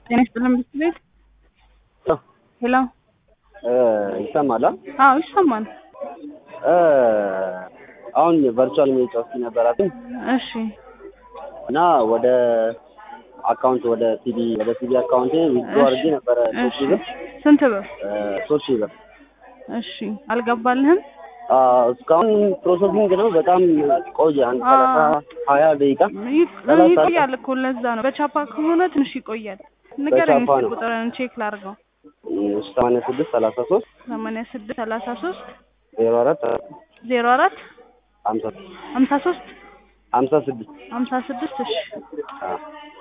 ጤና ይስጥልን ብርድ ቤት ሄሎ ይሰማል? አዎ ይሰማል። አሁን ቨርቹዋል ሜጫወት ነበራትም እሺ እና ወደ አካውንት ወደ ሲቢ ወደ ሲቢ አካውንቴ ዊዝድሮ አድርጌ ነበረ ሶስት ሺህ ብር ስንት ብር? ሶስት ሺህ ብር እሺ አልገባልህም? አዎ፣ እስካሁን ፕሮሰሲንግ ነው። በጣም ቆየ። አንድ ሰላሳ ሀያ ደቂቃ ይ- ሰላሳ ይቆያል እኮ ለዛ ነው። በቻፓ ከሆነ ትንሽ ይቆያል። ንገረኝ በቻፓ እስኪ ነው። ቁጥርን ቼክ ላድርገው። ሰማንያ ስድስት ሰላሳ ሶስት ሰማንያ ስድስት ሰላሳ ሶስት ዜሮ አራት ዜሮ አራት ሀምሳ ሀምሳ ሶስት ሀምሳ ስድስት ሀምሳ ስድስት እሺ